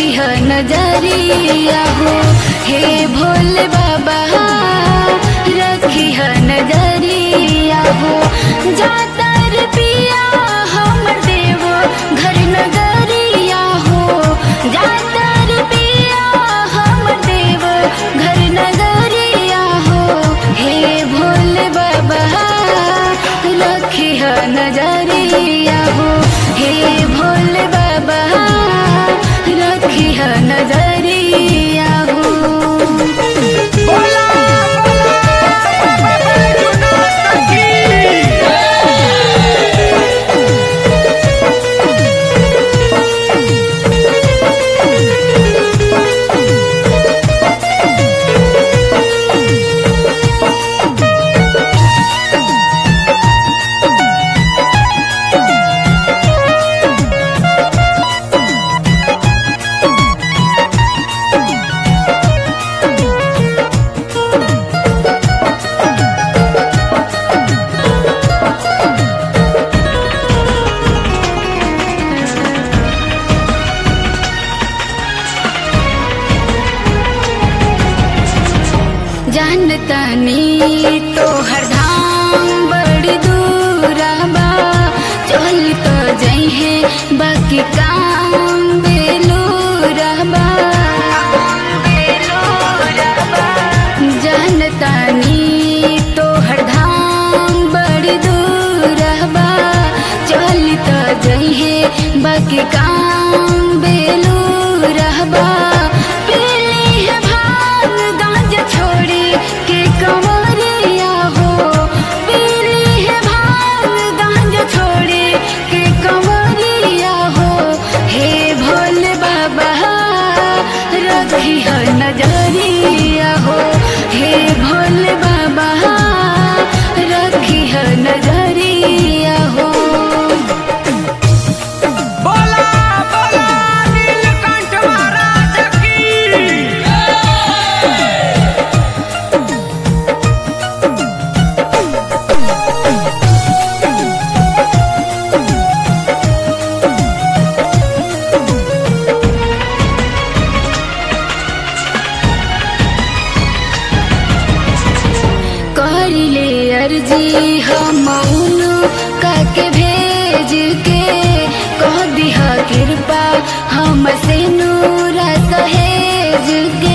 रखी है नजरिया हो हे भोले बाबा रखी है नजरिया हो जातर पिया हमर देव घर नगरिया हो जातर पिया हमर देव घर नगरिया हो हे भोले बाबा रखी है नजरिया हो हे भोले बाबा रखी है नजरिया हो बोला बोला बाबा बैजूनाथ की जानतनी तो हर धाम बड़ी दूर बा चल तो जई है बाकी काम बेलूरा बा जानतनी तो हर धाम बड़ी दूर बा चल तो जई है बाकी काम बेलूरा बा पीली है भांग गांजा छोड़ी के कमरिया हो पीली है भांग गांजा छोड़ी के कमरिया हो हे भोले बाबा रखी है नजरिया हो हे भोले बाबा रखी है नजरिया हो बोला बोला नीलकंठ महाराज की करिले अर्जी हम काके भेज के कह दिहा कृपा हम से नूरा सहेज के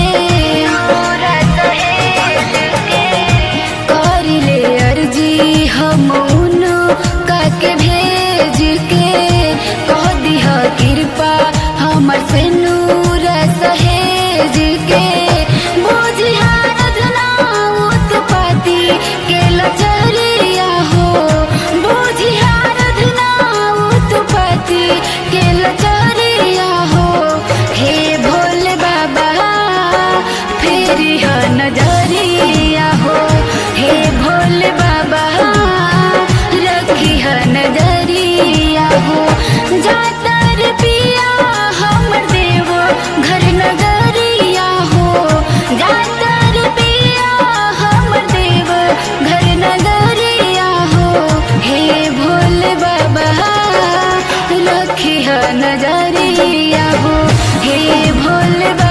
करिले अर्जी हम काके भेज के कह दिहा कृपा हम से नूरा सहेज के बुझिया रधना उत्पत्ति के लचरिया हो बुझिया रधना उत्पत्ति के लचरिया हो हे भोले बाबा फेरी ह नजरिया हो हे भोले बाबा रखी ह नजरिया हो जातर पिया हमर देव घर नगरिया हो जातर पिया हमर देव घर नगरिया हो हे भोले बाबा रखी ह नजरिया हो हे भोले बाबा